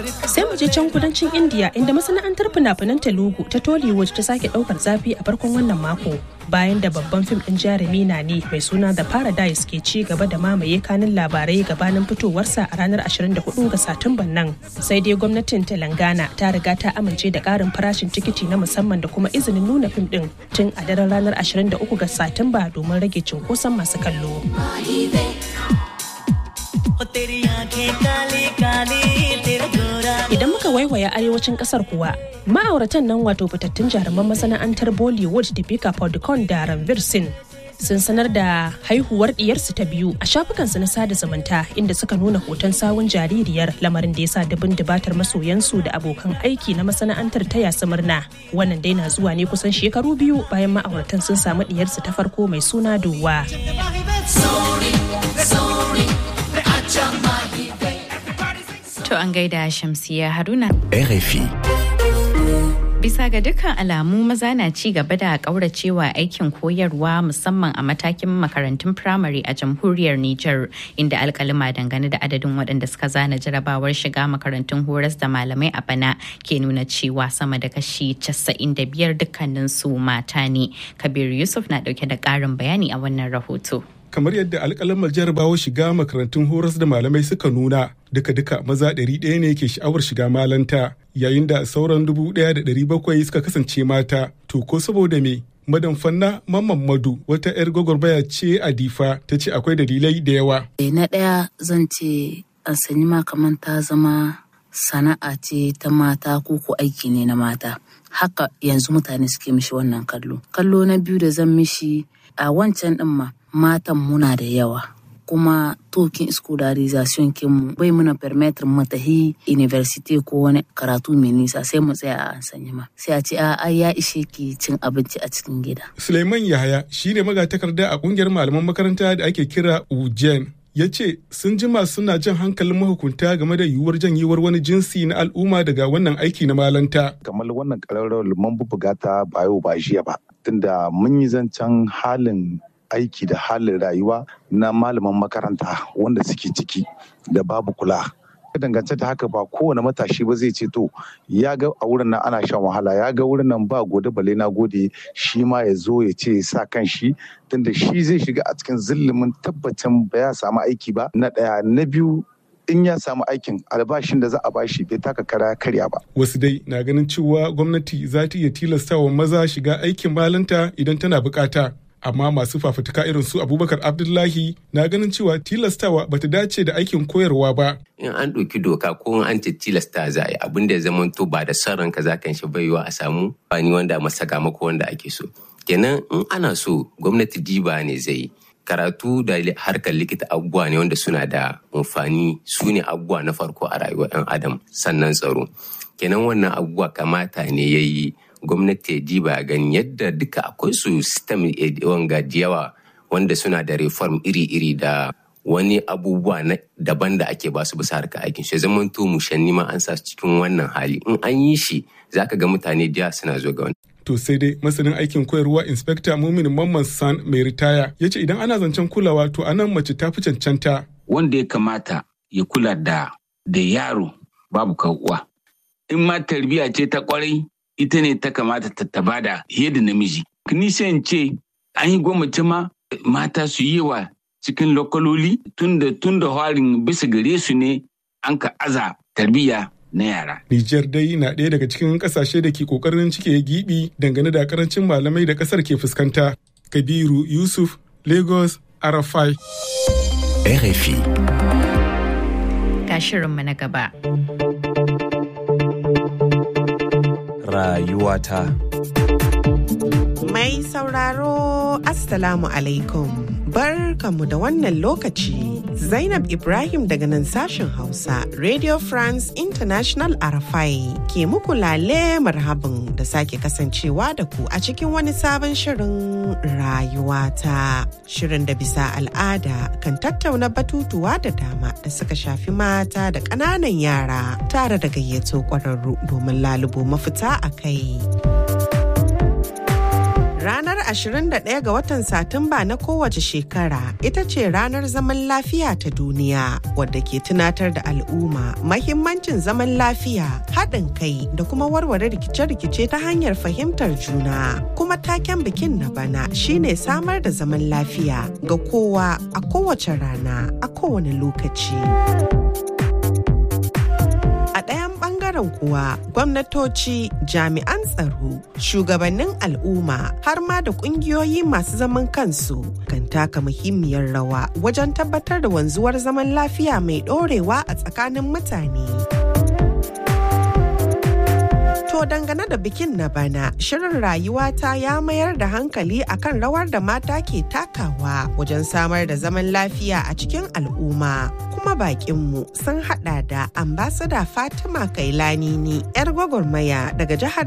sai mu je can kudancin india inda masana'antar fina-finan telugu ta tollywood ta sake daukar zafi a farkon wannan mako bayan da babban fim din jarumi na ne mai suna the paradise ke ci gaba da mamaye kanin labarai gabanin fitowarsa a ranar 24 ga satumban nan sai dai gwamnatin telangana ta riga ta amince da karin farashin tikiti na musamman da kuma izinin nuna fim din tun a daren ranar 23 ga satumba domin rage cunkoson masu kallo Idan muka waiwaya arewacin kasar kuwa, ma'auratan nan wato fitattun jaruman masana'antar Bollywood Deepika Padukone da Ranveer Singh sun sanar da haihuwar diyarsu ta biyu a shafukansu na sada zumunta inda suka nuna hoton sawun jaririyar lamarin da ya sa dubin dubatar masoyansu da abokan aiki na masana'antar ta yasu murna wannan dai na zuwa ne kusan shekaru biyu bayan ma'auratan sun samu diyarsu ta farko mai suna duwa To an gaida Shamsiya Haruna. RFI. Bisa ga dukkan alamu maza na ci gaba da ƙauracewa aikin koyarwa musamman a matakin makarantun firamare a jamhuriyar Nijar inda alkalima dangane da adadin waɗanda suka zana jarabawar shiga makarantun horas da malamai a bana ke nuna cewa sama da kashi 95 dukkanin su mata ne. Kabir Yusuf na ɗauke da ƙarin bayani a wannan rahoto. kamar yadda alƙalamar jarabawa shiga makarantun horas da malamai suka nuna duka-duka maza ɗari ɗaya ne ke sha'awar shiga malanta yayin da sauran dubu ɗaya da ɗari bakwai suka kasance mata to ko saboda me madan fanna mamman madu wata 'yar gwagwarmaya ce a difa ta ce akwai dalilai da yawa na ɗaya zan ce an sanyi ma kamar ta zama sana'a ce ta mata ko ko aiki ne na mata haka yanzu mutane suke mishi wannan kallo kallo na biyu da zan mishi a wancan ɗin ma matan muna da yawa kuma tokin scolarization kinmu bai muna permettre mu tahi university ko wani karatu mai nisa sai mu tsaya a sanya ma sai a ce a ya ishe ki cin abinci a cikin gida suleiman yahaya shine magatakarda a kungiyar malaman makaranta da ake kira ujen ya ce sun jima suna jan hankalin mahukunta game da yiwuwar janyewar wani jinsi na al'umma daga wannan aiki na malanta kamar wannan ƙararrawar mun bubuga ta ba yau ba jiya ba tunda mun yi zancen halin aiki da halin rayuwa na malaman makaranta wanda suke ciki da babu kula dangance da haka ba kowane matashi ba zai ce to ya ga a wurin nan ana shan wahala ya ga wurin nan ba gode bale na gode shi ma ya zo ya ce sa kan shi tunda shi zai shiga a cikin zillimin tabbacin ba ya samu aiki ba na ɗaya na biyu in ya samu aikin albashin da za a bashi bai taka kara karya ba. Wasu dai na ganin cewa gwamnati za ta iya tilastawa maza shiga aikin malanta idan tana bukata. Amma masu fafutuka irin su Abubakar Abdullahi na ganin cewa tilastawa bata dace da aikin koyarwa ba. In an ɗauki doka ko an ce tilasta za a yi abin da ya zama to ba da son ranka za kan shi baiwa a samu bani wanda masaka mako wanda ake so. Kenan in ana so gwamnati diba ne zai yi. karatu da harkar likita abubuwa ne wanda suna da amfani su ne abubuwa na farko a rayuwar 'yan adam sannan tsaro kenan wannan abubuwa kamata ne ya yi gwamnati ya diba gani yadda duka akwai su system wanga yawa wanda suna da reform iri-iri da wani abubuwa na daban da ake basu bisa harkar aikin shi zaman to mushanni ma an sa cikin wannan hali in an yi shi zaka ga mutane da suna zo ga wani To sai dai masanin aikin koyarwa Inspector Mumin Mamman San mai ritaya ya ce idan ana zancen kulawa to anan mace ta fi cancanta. Wanda ya kamata ya kula da da yaro babu uwa. In ma tarbiyya ce ta kwarai ita ne ta kamata ta taba da da namiji. Nisan ce an yi gwamnati ma mata su yi wa cikin lokaloli tunda tunda harin bisa gare su ne an ka aza tarbiyya na yara. Nijar dai na ɗaya daga cikin ƙasashe da ke ƙoƙarin cike gibi dangane da karancin malamai da ƙasar ke fuskanta. Kabiru Yusuf, Lagos, Arafai. RFI. Ga shirinmu na gaba. Rayuwata. Mai sauraro, Assalamu alaikum. Barkanmu da wannan lokaci. Zainab Ibrahim daga nan sashen Hausa, Radio France International Arafai ke muku lale marhabin da sake kasancewa da ku a cikin wani sabon shirin rayuwata. Shirin da bisa al'ada kan tattauna batutuwa da dama da suka shafi mata da ƙananan yara tare da gayyato ƙwararru domin lalubo mafita a kai. Ranar 21 ga watan Satumba na kowace shekara ita ce ranar zaman lafiya ta duniya wadda ke tunatar da al'umma mahimmancin zaman lafiya, haɗin kai da kuma warware rikice-rikice ta hanyar fahimtar juna. Kuma taken bikin na bana shine samar da zaman lafiya ga kowa a kowace rana a kowane lokaci. A ɗayan ɓangaren kuwa gwamnatoci, jami'an tsaro, shugabannin al'umma har ma da ƙungiyoyi masu zaman kansu kan taka muhimmiyar rawa wajen tabbatar da wanzuwar zaman lafiya mai ɗorewa a tsakanin mutane. To dangane da bikin na bana, shirin rayuwata ya mayar da hankali akan rawar da mata ke takawa wajen samar da zaman lafiya a cikin al'umma. Kuma bakinmu sun hada da ambasada Fatima Kailani ne 'yar gwagwarmaya daga jihar